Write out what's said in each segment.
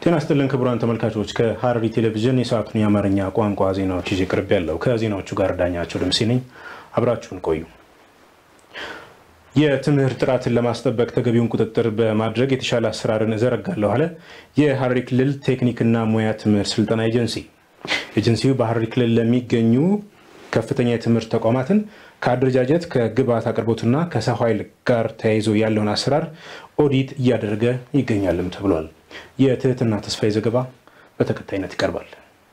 ጤና ይስጥልን ክቡራን ተመልካቾች፣ ከሐረሪ ቴሌቪዥን የሰዓቱን የአማርኛ ቋንቋ ዜናዎች ይዤ ቅርብ ያለው ከዜናዎቹ ጋር ዳኛቸው ደምሴ ነኝ። አብራችሁን ቆዩ። የትምህርት ጥራትን ለማስጠበቅ ተገቢውን ቁጥጥር በማድረግ የተሻለ አሰራርን እዘረጋለሁ አለ የሐረሪ ክልል ቴክኒክና ሙያ ትምህርት ስልጠና ኤጀንሲ። ኤጀንሲው በሐረሪ ክልል ለሚገኙ ከፍተኛ የትምህርት ተቋማትን ከአደረጃጀት ከግብዓት አቅርቦትና ከሰው ኃይል ጋር ተያይዞ ያለውን አሰራር ኦዲት እያደረገ ይገኛልም ተብሏል። የትህትና ተስፋዬ ዘገባ በተከታይነት ይቀርባል።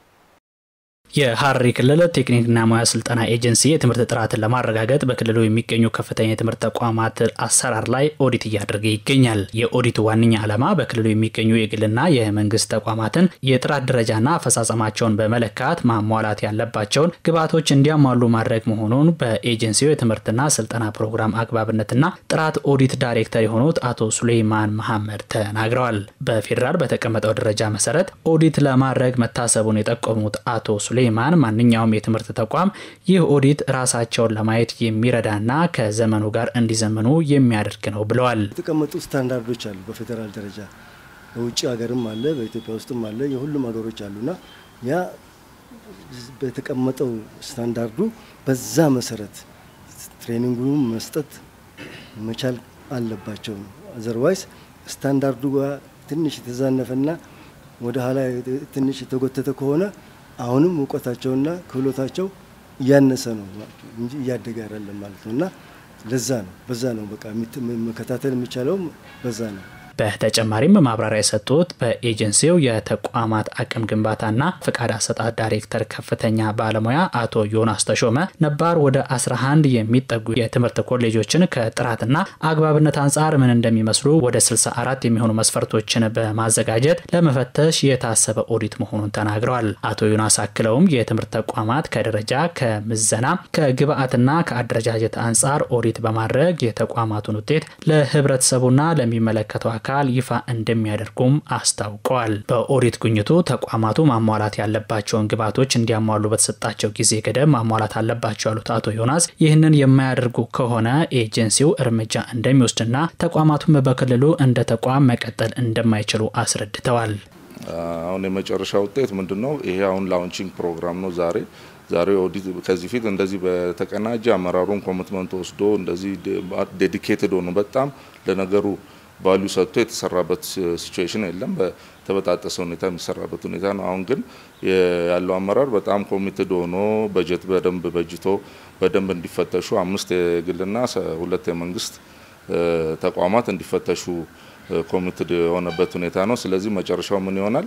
የሐረሪ ክልል ቴክኒክና ሙያ ስልጠና ኤጀንሲ የትምህርት ጥራትን ለማረጋገጥ በክልሉ የሚገኙ ከፍተኛ የትምህርት ተቋማት አሰራር ላይ ኦዲት እያደረገ ይገኛል። የኦዲቱ ዋነኛ ዓላማ በክልሉ የሚገኙ የግልና የመንግስት ተቋማትን የጥራት ደረጃና አፈጻጸማቸውን በመለካት ማሟላት ያለባቸውን ግብዓቶች እንዲያሟሉ ማድረግ መሆኑን በኤጀንሲው የትምህርትና ስልጠና ፕሮግራም አግባብነትና ጥራት ኦዲት ዳይሬክተር የሆኑት አቶ ሱሌይማን መሐመድ ተናግረዋል። በፌዴራል በተቀመጠው ደረጃ መሰረት ኦዲት ለማድረግ መታሰቡን የጠቆሙት አቶ ሱሌ ማን ማንኛውም የትምህርት ተቋም ይህ ኦዲት ራሳቸውን ለማየት የሚረዳና ከዘመኑ ጋር እንዲዘምኑ የሚያደርግ ነው ብለዋል። የተቀመጡ ስታንዳርዶች አሉ። በፌዴራል ደረጃ በውጭ ሀገርም አለ፣ በኢትዮጵያ ውስጥም አለ። የሁሉም ሀገሮች አሉና ያ በተቀመጠው ስታንዳርዱ በዛ መሰረት ትሬኒንጉን መስጠት መቻል አለባቸው። አዘርዋይስ ስታንዳርዱ ጋር ትንሽ የተዛነፈና ወደ ኋላ ትንሽ የተጎተተ ከሆነ አሁንም እውቀታቸውና ክህሎታቸው እያነሰ ነው እንጂ እያደገ አይደለም ማለት ነው። እና ለዛ ነው በዛ ነው በቃ መከታተል የሚቻለውም በዛ ነው። በተጨማሪም ማብራሪያ የሰጡት በኤጀንሲው የተቋማት አቅም ግንባታና ፍቃድ አሰጣጥ ዳይሬክተር ከፍተኛ ባለሙያ አቶ ዮናስ ተሾመ ነባር ወደ 11 የሚጠጉ የትምህርት ኮሌጆችን ከጥራትና አግባብነት አንጻር ምን እንደሚመስሉ ወደ 64 የሚሆኑ መስፈርቶችን በማዘጋጀት ለመፈተሽ የታሰበ ኦዲት መሆኑን ተናግረዋል። አቶ ዮናስ አክለውም የትምህርት ተቋማት ከደረጃ ከምዘና፣ ከግብዓትና ከአደረጃጀት አንጻር ኦዲት በማድረግ የተቋማቱን ውጤት ለህብረተሰቡና ለሚመለከተው አካል ይፋ እንደሚያደርጉም አስታውቀዋል። በኦዲት ጉኝቱ ተቋማቱ ማሟላት ያለባቸውን ግብዓቶች እንዲያሟሉ በተሰጣቸው ጊዜ ገደብ ማሟላት አለባቸው ያሉት አቶ ዮናስ ይህንን የማያደርጉ ከሆነ ኤጀንሲው እርምጃ እንደሚወስድና ተቋማቱም በክልሉ እንደ ተቋም መቀጠል እንደማይችሉ አስረድተዋል። አሁን የመጨረሻ ውጤት ምንድን ነው? ይሄ አሁን ላውንቺንግ ፕሮግራም ነው ዛሬ ዛሬ ኦዲት ከዚህ ፊት እንደዚህ በተቀናጀ አመራሩን ኮሚትመንት ወስዶ እንደዚህ ዴዲኬትድ ሆኖ በጣም ለነገሩ ቫሉ ሰጥቶ የተሰራበት ሲቹዌሽን የለም። በተበጣጠሰ ሁኔታ የሚሰራበት ሁኔታ ነው። አሁን ግን ያለው አመራር በጣም ኮሚትድ ሆኖ በጀት በደንብ በጅቶ በደንብ እንዲፈተሹ አምስት የግልና ሁለት የመንግስት ተቋማት እንዲፈተሹ ኮሚትድ የሆነበት ሁኔታ ነው። ስለዚህ መጨረሻው ምን ይሆናል?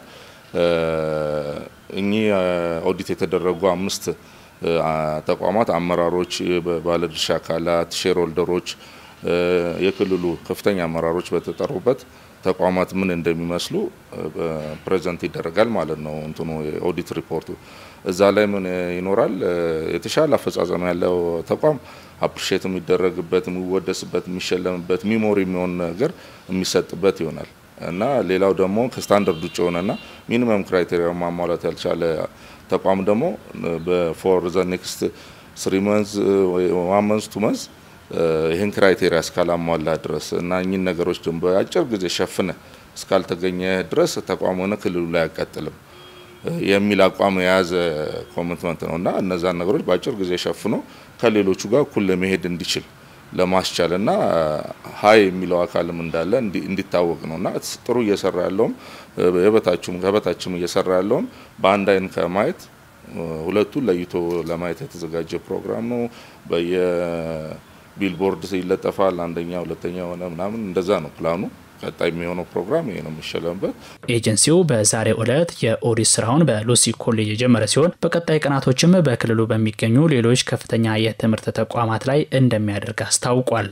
እኚህ ኦዲት የተደረጉ አምስት ተቋማት አመራሮች፣ ባለድርሻ አካላት፣ ሼር ሆልደሮች የክልሉ ከፍተኛ አመራሮች በተጠሩበት ተቋማት ምን እንደሚመስሉ ፕሬዘንት ይደረጋል ማለት ነው። እንትኑ የኦዲት ሪፖርቱ እዛ ላይ ምን ይኖራል? የተሻለ አፈጻጸም ያለው ተቋም አፕሪሼት የሚደረግበት፣ የሚወደስበት፣ የሚሸለምበት ሚሞሪ የሚሆን ነገር የሚሰጥበት ይሆናል እና ሌላው ደግሞ ከስታንዳርድ ውጭ የሆነና ሚኒመም ክራይቴሪያ ማሟላት ያልቻለ ተቋም ደግሞ በፎር ዘ ኔክስት ስሪ መንዝ ዋን መንዝ ቱ መንዝ ይህን ክራይቴሪያ እስካላሟላ ድረስ እና እኚህን ነገሮች ደግሞ በአጭር ጊዜ ሸፍነ እስካልተገኘ ድረስ ተቋም ሆነ ክልሉ ላይ አይቀጥልም የሚል አቋም የያዘ ኮሚትመንት ነው እና እነዛን ነገሮች በአጭር ጊዜ ሸፍኖ ከሌሎቹ ጋር እኩል ለመሄድ እንዲችል ለማስቻል እና ሀይ የሚለው አካልም እንዳለ እንዲታወቅ ነው እና ጥሩ እየሰራ ያለውም የበታችም ከበታችም እየሰራ ያለውም በአንድ አይን ከማየት ሁለቱን ለይቶ ለማየት የተዘጋጀ ፕሮግራም ነው። በየ ቢልቦርድ ይለጠፋል። አንደኛ ሁለተኛ ሆነ ምናምን እንደዛ ነው ፕላኑ። ቀጣይ የሚሆነው ፕሮግራም ይሄ ነው የሚሸለምበት። ኤጀንሲው በዛሬው ዕለት የኦዲት ስራውን በሉሲ ኮሌጅ የጀመረ ሲሆን በቀጣይ ቀናቶችም በክልሉ በሚገኙ ሌሎች ከፍተኛ የትምህርት ተቋማት ላይ እንደሚያደርግ አስታውቋል።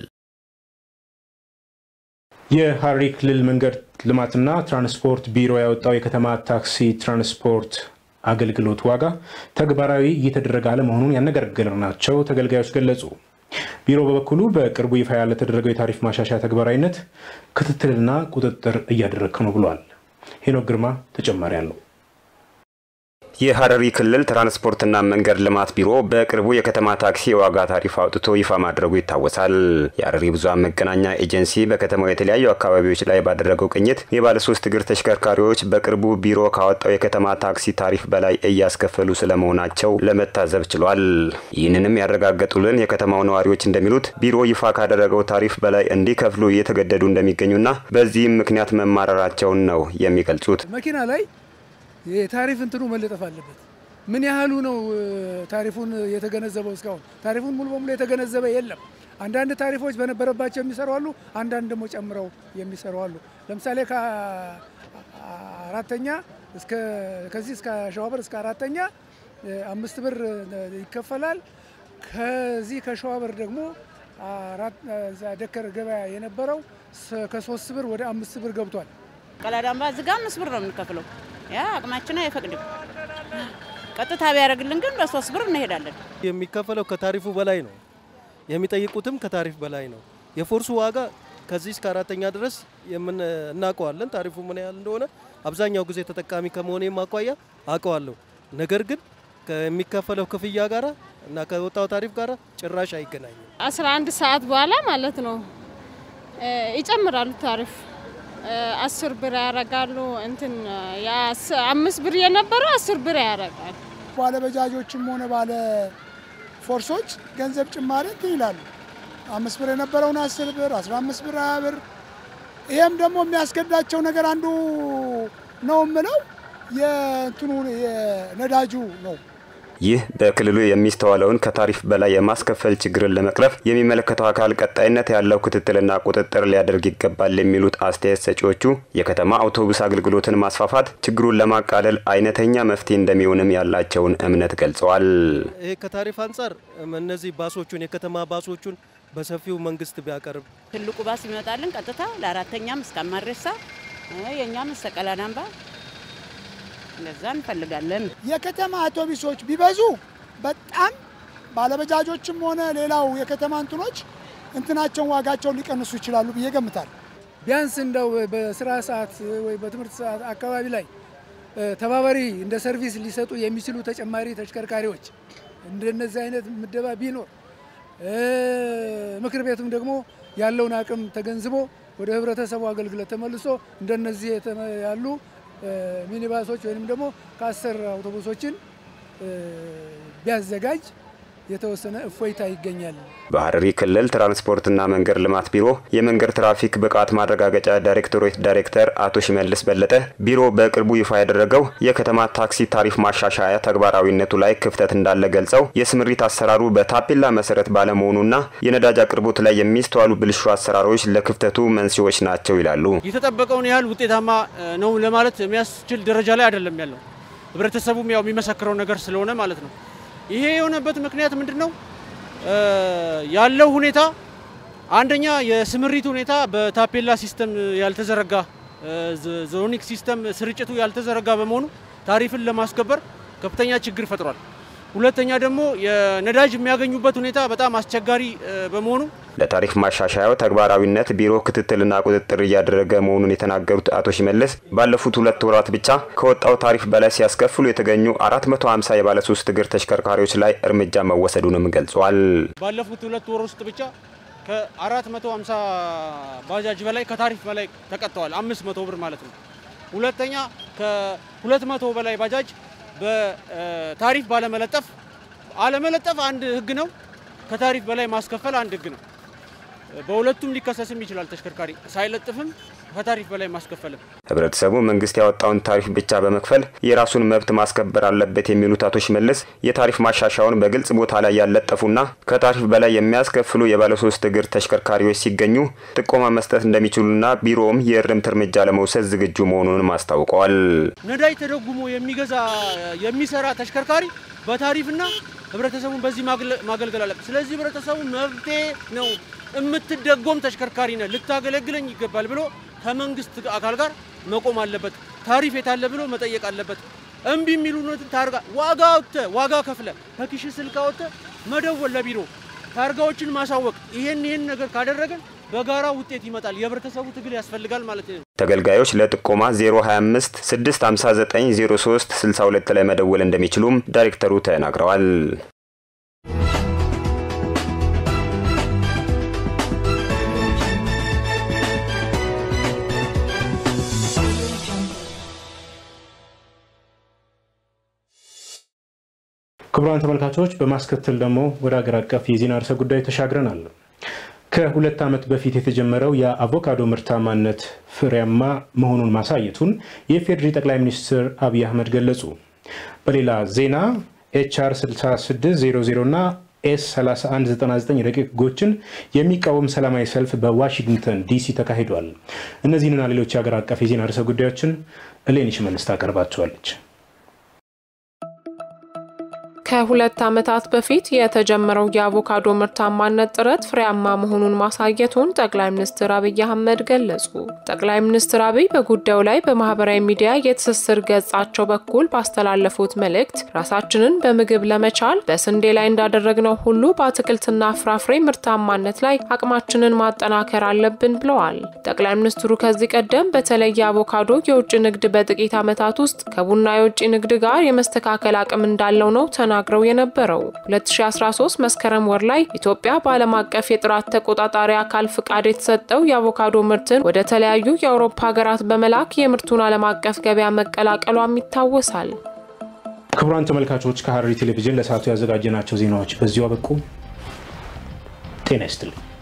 የሐረሪ ክልል መንገድ ልማትና ትራንስፖርት ቢሮ ያወጣው የከተማ ታክሲ ትራንስፖርት አገልግሎት ዋጋ ተግባራዊ እየተደረገ አለመሆኑን ያነጋገርናቸው ተገልጋዮች ገለጹ። ቢሮ በበኩሉ በቅርቡ ይፋ ያለተደረገው የታሪፍ ማሻሻያ ተግባራዊነት ክትትልና ቁጥጥር እያደረግክ ነው ብሏል። ሄኖክ ግርማ ተጨማሪ አለው። የሀረሪ ክልል ትራንስፖርትና መንገድ ልማት ቢሮ በቅርቡ የከተማ ታክሲ የዋጋ ታሪፍ አውጥቶ ይፋ ማድረጉ ይታወሳል። የሀረሪ ብዙኃን መገናኛ ኤጀንሲ በከተማው የተለያዩ አካባቢዎች ላይ ባደረገው ቅኝት የባለሶስት እግር ተሽከርካሪዎች በቅርቡ ቢሮ ካወጣው የከተማ ታክሲ ታሪፍ በላይ እያስከፈሉ ስለመሆናቸው ለመታዘብ ችሏል። ይህንንም ያረጋገጡልን የከተማው ነዋሪዎች እንደሚሉት ቢሮ ይፋ ካደረገው ታሪፍ በላይ እንዲከፍሉ እየተገደዱ እንደሚገኙና በዚህም ምክንያት መማረራቸውን ነው የሚገልጹት። መኪና ላይ የታሪፍ እንትኑ መለጠፍ አለበት። ምን ያህሉ ነው ታሪፉን የተገነዘበው? እስካሁን ታሪፉን ሙሉ በሙሉ የተገነዘበ የለም። አንዳንድ ታሪፎች በነበረባቸው የሚሰሩ አሉ፣ አንዳንድ ደግሞ ጨምረው የሚሰሩ አሉ። ለምሳሌ ከአራተኛ እስከ ከዚህ እስከ ሸዋበር እስከ አራተኛ አምስት ብር ይከፈላል። ከዚህ ከሸዋበር ደግሞ ደከር ገበያ የነበረው ከሶስት ብር ወደ አምስት ብር ገብቷል። ቀላዳምባ እዚህ ጋ አምስት ብር ነው የምንከፍለው። ያ አቅማችን አይፈቅድም። ቀጥታ ቢያደርግልን ግን በሶስት ብር እንሄዳለን። የሚከፈለው ከታሪፉ በላይ ነው። የሚጠይቁትም ከታሪፍ በላይ ነው። የፎርሱ ዋጋ ከዚህ እስከ አራተኛ ድረስ እናውቀዋለን። ታሪፉ ምን ያህል እንደሆነ አብዛኛው ጊዜ ተጠቃሚ ከመሆኔም አኳያ አውቀዋለሁ። ነገር ግን ከሚከፈለው ክፍያ ጋር እና ከወጣው ታሪፍ ጋር ጭራሽ አይገናኝም። 11 ሰዓት በኋላ ማለት ነው ይጨምራሉ ታሪፍ አስር ብር ያደርጋሉ። እንትን አምስት ብር የነበረው አስር ብር ያደርጋል። ባለ በጃጆችም ሆነ ባለ ፎርሶች ገንዘብ ጭማሪ እንትን ይላሉ። አምስት ብር የነበረውን አስር ብር፣ አስራ አምስት ብር፣ ሀያ ብር። ይሄም ደግሞ የሚያስገዳቸው ነገር አንዱ ነው የምለው የእንትኑ የነዳጁ ነው። ይህ በክልሉ የሚስተዋለውን ከታሪፍ በላይ የማስከፈል ችግርን ለመቅረፍ የሚመለከተው አካል ቀጣይነት ያለው ክትትልና ቁጥጥር ሊያደርግ ይገባል የሚሉት አስተያየት ሰጪዎቹ የከተማ አውቶቡስ አገልግሎትን ማስፋፋት ችግሩን ለማቃለል አይነተኛ መፍትሄ እንደሚሆንም ያላቸውን እምነት ገልጸዋል። ይሄ ከታሪፍ አንጻር እነዚህ ባሶቹን የከተማ ባሶቹን በሰፊው መንግስት ቢያቀርብ ትልቁ ባስ ይመጣልን ቀጥታ ለአራተኛም እስከ አማሬሳ የእኛም እስከ ቀላዳምባ እንደዛ እንፈልጋለን። የከተማ አውቶቡሶች ቢበዙ በጣም ባለበጃጆችም ሆነ ሌላው የከተማ እንትኖች እንትናቸውን ዋጋቸውን ሊቀንሱ ይችላሉ ብዬ ገምታለሁ። ቢያንስ እንደው በስራ ሰዓት ወይ በትምህርት ሰዓት አካባቢ ላይ ተባባሪ እንደ ሰርቪስ ሊሰጡ የሚችሉ ተጨማሪ ተሽከርካሪዎች እንደነዚህ አይነት ምደባ ቢኖር ምክር ቤቱም ደግሞ ያለውን አቅም ተገንዝቦ ወደ ህብረተሰቡ አገልግሎት ተመልሶ እንደነዚህ ያሉ ሚኒባሶች ወይም ደግሞ ከአስር አውቶቡሶችን ቢያዘጋጅ የተወሰነ እፎይታ ይገኛል። በሀረሪ ክልል ትራንስፖርትና መንገድ ልማት ቢሮ የመንገድ ትራፊክ ብቃት ማረጋገጫ ዳይሬክቶሬት ዳይሬክተር አቶ ሽመልስ በለጠ ቢሮ በቅርቡ ይፋ ያደረገው የከተማ ታክሲ ታሪፍ ማሻሻያ ተግባራዊነቱ ላይ ክፍተት እንዳለ ገልጸው የስምሪት አሰራሩ በታፔላ መሰረት ባለመሆኑና የነዳጅ አቅርቦት ላይ የሚስተዋሉ ብልሹ አሰራሮች ለክፍተቱ መንስኤዎች ናቸው ይላሉ። የተጠበቀውን ያህል ውጤታማ ነው ለማለት የሚያስችል ደረጃ ላይ አይደለም ያለው። ህብረተሰቡም ያው የሚመሰክረው ነገር ስለሆነ ማለት ነው። ይሄ የሆነበት ምክንያት ምንድን ነው? ያለው ሁኔታ አንደኛ የስምሪት ሁኔታ በታፔላ ሲስተም ያልተዘረጋ ዞኒክ ሲስተም ስርጭቱ ያልተዘረጋ በመሆኑ ታሪፍን ለማስከበር ከፍተኛ ችግር ፈጥሯል። ሁለተኛ ደግሞ የነዳጅ የሚያገኙበት ሁኔታ በጣም አስቸጋሪ በመሆኑ ለታሪፍ ማሻሻያው ተግባራዊነት ቢሮ ክትትልና ቁጥጥር እያደረገ መሆኑን የተናገሩት አቶ ሽመልስ ባለፉት ሁለት ወራት ብቻ ከወጣው ታሪፍ በላይ ሲያስከፍሉ የተገኙ 450 የባለሶስት እግር ተሽከርካሪዎች ላይ እርምጃ መወሰዱንም ገልጿል። ባለፉት ሁለት ወር ውስጥ ብቻ ከ450 ባጃጅ በላይ ከታሪፍ በላይ ተቀጥተዋል። 500 ብር ማለት ነው። ሁለተኛ ከ200 በላይ ባጃጅ በታሪፍ ባለመለጠፍ አለመለጠፍ አንድ ህግ ነው። ከታሪፍ በላይ ማስከፈል አንድ ህግ ነው። በሁለቱም ሊከሰስም ይችላል። ተሽከርካሪ ሳይለጥፍም ከታሪፍ በላይ ማስከፈልም። ህብረተሰቡ መንግስት ያወጣውን ታሪፍ ብቻ በመክፈል የራሱን መብት ማስከበር አለበት የሚሉት አቶ ሽመልስ የታሪፍ ማሻሻያውን በግልጽ ቦታ ላይ ያለጠፉና ከታሪፍ በላይ የሚያስከፍሉ የባለሶስት እግር ተሽከርካሪዎች ሲገኙ ጥቆማ መስጠት እንደሚችሉና ቢሮውም የእርምት እርምጃ ለመውሰድ ዝግጁ መሆኑንም አስታውቀዋል። ነዳጅ ተደጉሞ የሚገዛ የሚሰራ ተሽከርካሪ በታሪፍና ህብረተሰቡን በዚህ ማገልገል አለበት። ስለዚህ ህብረተሰቡ መብቴ ነው የምትደጎም ተሽከርካሪ ነ ልታገለግለኝ ይገባል ብሎ ከመንግስት አካል ጋር መቆም አለበት። ታሪፍ የታለ ብሎ መጠየቅ አለበት። እምቢ የሚሉትን ታርጋ ዋጋ ወጥተ ዋጋ ከፍለ ከኪሽ ስልክ ወጥተ መደወል ለቢሮ ታርጋዎችን ማሳወቅ። ይሄን ይሄን ነገር ካደረገን በጋራ ውጤት ይመጣል። የህብረተሰቡ ትግል ያስፈልጋል ማለት ነው። ተገልጋዮች ለጥቆማ 025 659 03 62 ላይ መደወል እንደሚችሉም ዳይሬክተሩ ተናግረዋል። ክቡራን ተመልካቾች በማስከተል ደግሞ ወደ ሀገር አቀፍ የዜና ርዕሰ ጉዳይ ተሻግረናል። ከሁለት ዓመት በፊት የተጀመረው የአቮካዶ ምርታማነት ፍሬያማ መሆኑን ማሳየቱን የኢፌዴሪ ጠቅላይ ሚኒስትር አብይ አህመድ ገለጹ። በሌላ ዜና ኤችአር 6600 እና ኤስ 3199 ረቂቅ ሕጎችን የሚቃወም ሰላማዊ ሰልፍ በዋሽንግተን ዲሲ ተካሂዷል። እነዚህንና ሌሎች የሀገር አቀፍ የዜና ርዕሰ ጉዳዮችን እሌኒሽ መልስ ታቀርባቸዋለች። ከሁለት ዓመታት በፊት የተጀመረው የአቮካዶ ምርታማነት ጥረት ፍሬያማ መሆኑን ማሳየቱን ጠቅላይ ሚኒስትር አብይ አህመድ ገለጹ። ጠቅላይ ሚኒስትር አብይ በጉዳዩ ላይ በማህበራዊ ሚዲያ የትስስር ገጻቸው በኩል ባስተላለፉት መልእክት ራሳችንን በምግብ ለመቻል በስንዴ ላይ እንዳደረግነው ሁሉ በአትክልትና ፍራፍሬ ምርታማነት ላይ አቅማችንን ማጠናከር አለብን ብለዋል። ጠቅላይ ሚኒስትሩ ከዚህ ቀደም በተለይ የአቮካዶ የውጭ ንግድ በጥቂት ዓመታት ውስጥ ከቡና የውጭ ንግድ ጋር የመስተካከል አቅም እንዳለው ነው ተናግረው የነበረው 2013 መስከረም ወር ላይ ኢትዮጵያ በዓለም አቀፍ የጥራት ተቆጣጣሪ አካል ፍቃድ የተሰጠው የአቮካዶ ምርትን ወደ ተለያዩ የአውሮፓ ሀገራት በመላክ የምርቱን ዓለም አቀፍ ገበያ መቀላቀሏም ይታወሳል። ክቡራን ተመልካቾች ከሐረሪ ቴሌቪዥን ለሰዓቱ ያዘጋጀናቸው ዜናዎች በዚሁ አበቁ። ጤና ይስጥልኝ።